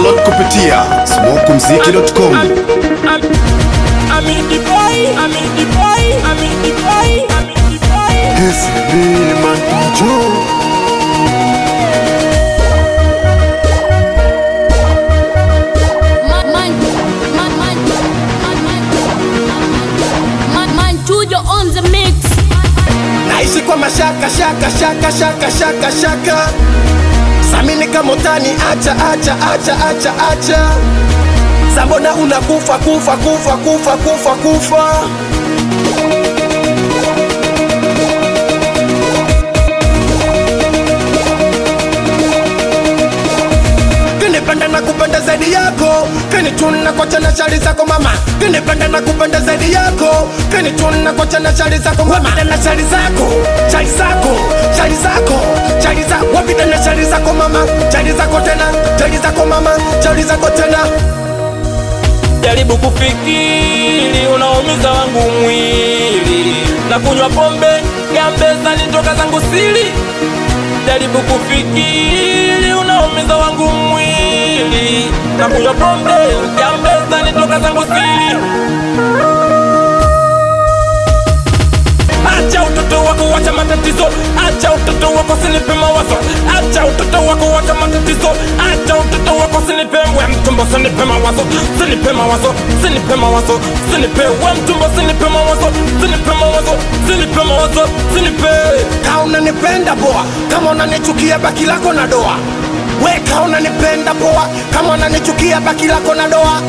Download kupitia smokumziki.com. I'm in the boy, I'm in the boy, I'm in the boy, I'm in the boy. Man, man, man, man, man, man, man, man, Tujo on the mix. naishi kwa mashaka shaka shaka shaka shaka shaka samini kama utani acha acha acha acha acha sambona unakufa kufa kufa kufa kufa kufa kinipenda na kupenda zaidi yako kinituna kwa chana shari zako mama kinipenda na kupenda zaidi yako kinituna kwa chana shari zako mama wapita na shari zako shari zako shari zako shari zako wapita na shari zako mama shari zako tena shari zako mama shari zako tena Jaribu kufikiri, unaumiza wangu mwili na kunywa pombe gambeza nitoka zangu siri. Jaribu kufikiri, unaumiza wangu mwili na kunywa pombe gambeza nitoka zangu siri. Acha utoto wako, wacha matatizo. Acha utoto wako, sinipe mawazo. Acha utoto wako, wacha matatizo. Acha utoto wako, sinipe we mtumbo, sinipe mawazo, sinipe mawazo, sinipe mawazo, sinipe we mtumbo, sinipe mawazo, sinipe mawazo, sinipe mawazo, sinipe kama unanipenda poa kama unanichukia baki lako na doa we kama unanipenda poa kama unanichukia baki lako na doa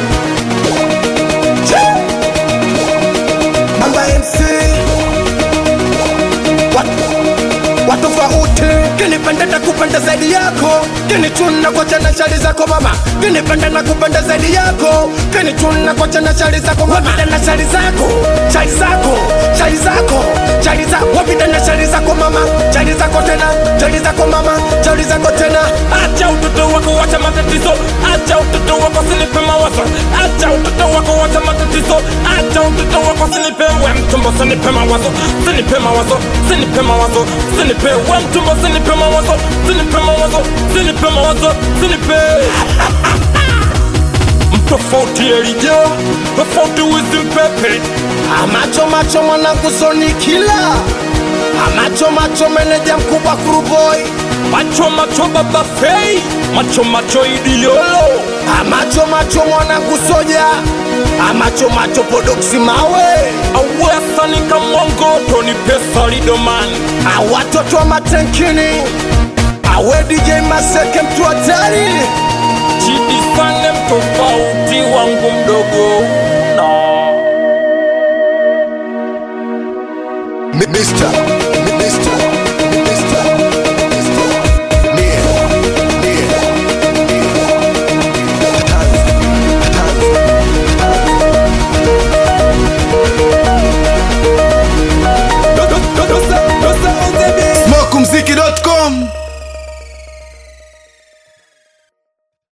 Che! Amba MC Wat- watofauti kinipenda na kupenda zaidi yako kinichuna kwa chana shari zako mama kinipenda na kupenda zaidi yako kinichuna kwa chana shari zako mama wapita na shari zako shari zako shari zako shari zako wapita na shari zako mama shari zako tena shari zako mama shari zako tena Acha utoto wako, wacha matatizo. Acha utoto wako, sinipe mawazo. Acha utoto wako, wacha matatizo. Acha utoto wako, sinipe we mtumbo, sinipe mawazo, sinipe mawazo, sinipe mawazo, sinipe we mtumbo, sinipe mawazo, sinipe mawazo, sinipe mawazo, sinipe mtofauti elija tofauti wizi mpepe amacho macho mwanangu soni kila amacho macho meneja mkubwa kuruboi macho macho baba fei macho macho idiolo amacho macho mwanangu soja amacho macho podoksi mawe awesani kamongoto ni pesa lidomani awatoto wa matenkini awe DJ Maseke mtu hatari chidi sane mtofauti wangu mdogo na Mr. Mr.